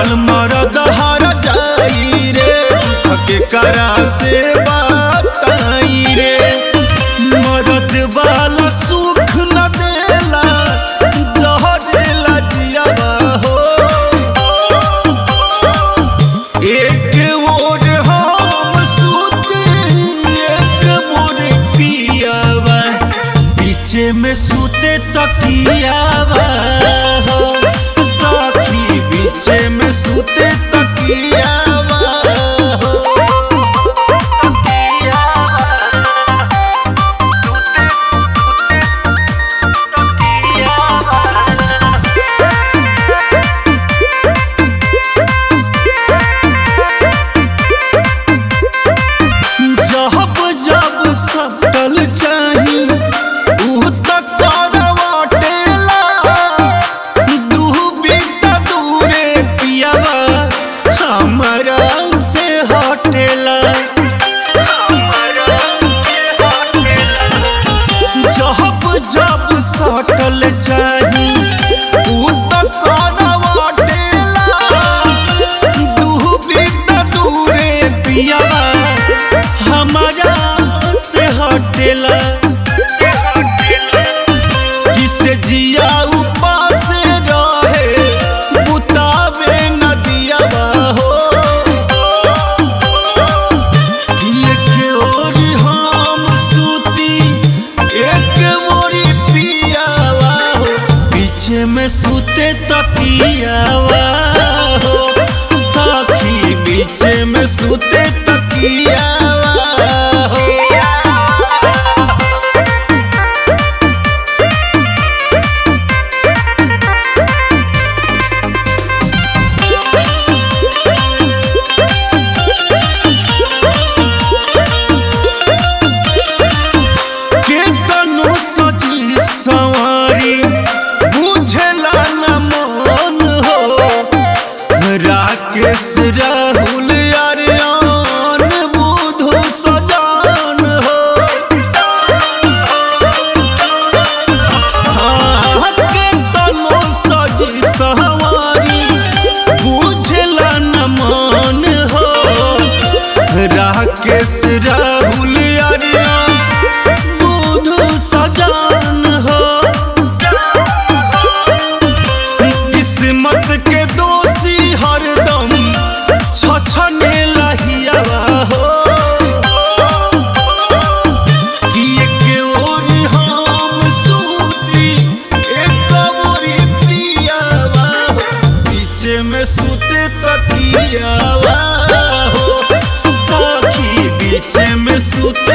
साल मरद हर जाई रे थके करा से बताई रे मरद वाला सुख न देला जहरेला जियावा हो एक मोर हम सुते एक मोर पियावा पीछे में सुते तकियावा हो साखी पीछे में सुते तकियावा हो जब जब सटल चाही ऊ त करवाटेला दूबी त दूरे पियावा हमरा से हटेला जब जब सटल चाही ऊ त करवाटेला दूबी त दूरे पियावा हमारा से हटेला किसे जिया उपास रहे बुतावे नदिया हो एक ओर हम सूती एक ओरी पियावा हो पीछे में सूते तकियावा हो साखी पीछे में सूते तकियावा हो केतनो सजी सवारी बुझला न मन हो राकेश राहुल अरियान बुधु सजान हो हाँ, केतनो सजी सवारी बुझला न मन हो राकेश राहुल अरियान बुधु सजान हो किस्मत के दोषी हरदम छछने लहियावा हो कि एक ओर हम सूती एक ओरी पियावा हो पीछे में सूते तकियावा हो साखी पीछे में सूते